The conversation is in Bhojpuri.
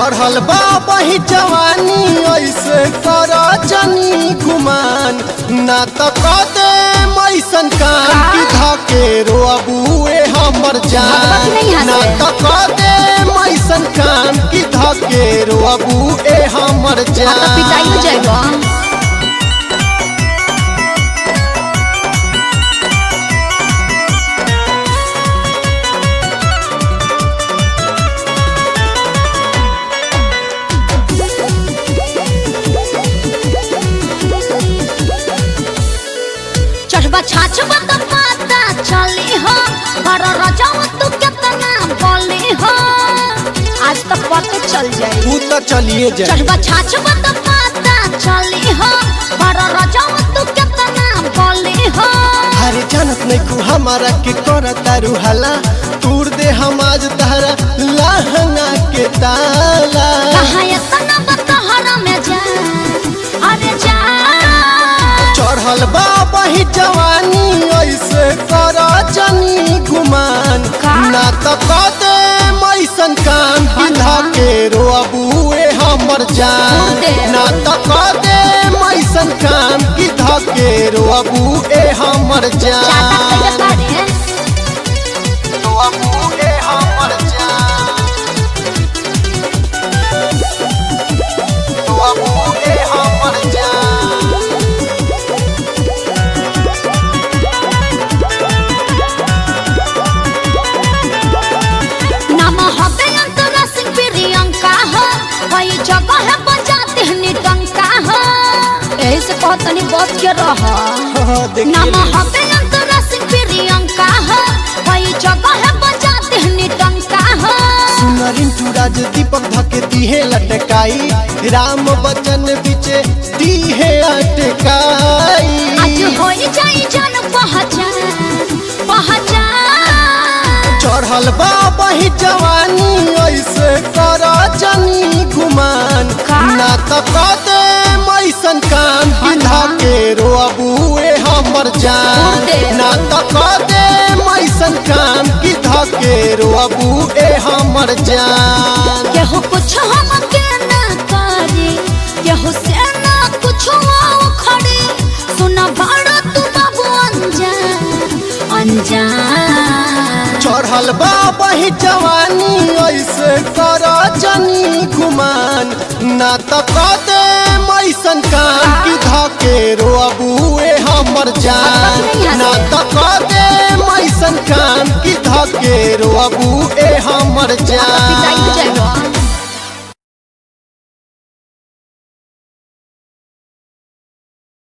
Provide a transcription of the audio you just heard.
चढ़ल बा बही जवानी ऐसे कर जनी गुमान ना त कदे मैसन कान की धके रोबुए हमर जान नहीं हंसे। ना त कदे मैसन कान की धके रोबुए हमर तो जान पिटाई हो जाएगा चढ़बा छाछबा तो पता चली हो पर रजाऊ तू कितना बोली हो आज तक पता चल जाए तू तो चलिए जा चढ़बा छाछबा तो पता चली हो पर रजाऊ तू कितना बोली हो अरे जानत नहीं कु हमारा के कर तारू हला तूर दे हम आज तहरा लहंगा के ताला कहाँ इतना बतहरा में जा अरे जा चढ़ल बा बही जवानी ऐसे कर जनी गुमान का? ना त कदे मैसन कान बिधा के रोबुए हमर जान दे। ना त कदे मैसन कान बिधा के रोबुए हमर चाटा कइले जान बारे रोबुए हमर जान रोबुए हमर जान नाम हबे अंतरा सिंह प्रियंका हो वही जगह है बजाते हैं निटंका हो यही से कहत तनी बच के रह नाम हबे अंतरा सिंह प्रियंका हो वही जगह है बजाते हैं निटंका हो सुनरिन टूराज दीपक धके दीहे लटकाई राम बचन बिचे दीहे अटकाई आज होई जाई जन पहचान पहचान चढ़ल बा बही जवानी ऐसे कर जनी गुमान का? ना त कदे मैसन कान बिधा के रोबुए हमर जान दे। ना त कदे मैसन कान बिधा के रोबुए हमर जान केहू कुछ हम के ना करे केहू से ना कुछ खड़े सुना बड़ा तू बाबू अनजान अनजान चढ़ल बा बही जवानी ऐसे कर जनी गुमान ना त कदे मैसन कान की धके रोबुए हमर जान ना त कदे मैसन कान